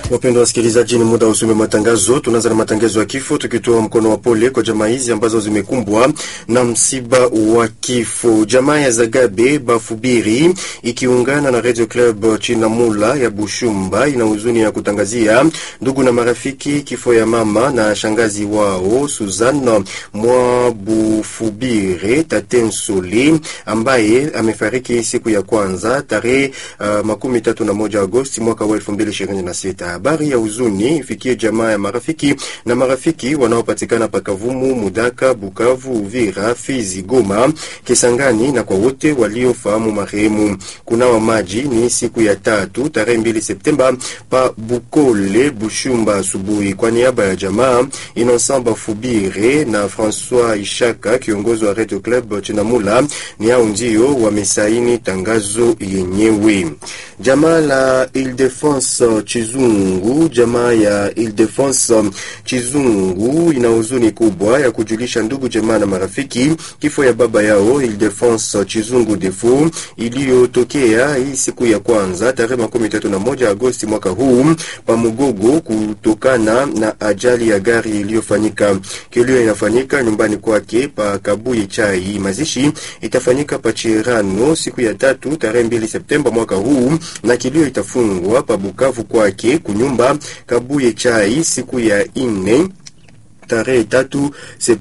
Wapendwa wasikilizaji, ni muda wa usome matangazo. Tunaanza na matangazo ya kifo, tukitoa mkono wa pole kwa jamaa hizi ambazo zimekumbwa na msiba wa kifo. Jamaa ya Zagabe Bafubiri ikiungana na Radio Club Chinamula ya Bushumba ina huzuni ya kutangazia ndugu na marafiki kifo ya mama na shangazi wao Suzanne Mwabufubire Tatensoli ambaye amefariki siku ya kwanza tarehe uh, makumi tatu na moja Agosti mwaka wa elfu mbili ishirini na sita. Habari ya huzuni ifikie jamaa ya marafiki na marafiki wanaopatikana Pakavumu, Mudaka, Bukavu, Uvira, Fizi, Goma, Kisangani na kwa wote waliofahamu marehemu. Kunawa maji ni siku ya tatu tarehe mbili Septemba pa Bukole, Bushumba asubuhi. Kwa niaba ya jamaa Innocent Bafubire na François Ishaka, kiongozi wa Radio Club Chinamula, ni hao ndio wamesaini tangazo yenyewe. Jamaa la Ile-de-France Chizungu, jamaa ya Ile-de-France Chizungu ina huzuni kubwa ya kujulisha ndugu jamaa na marafiki kifo ya baba yao Ile-de-France Chizungu Defo iliyotokea hii siku ya kwanza tarehe makumi tatu na moja Agosti mwaka huu pamugogo kutokana na ajali ya gari iliyofanyika. Kilio inafanyika nyumbani kwake pa Kabuye Chai. Mazishi itafanyika pa Chirano siku ya tatu tarehe mbili Septemba mwaka huu na kilio itafungwa pa Bukavu kwake kunyumba Kabuye Chai siku ya ine tarehe tatu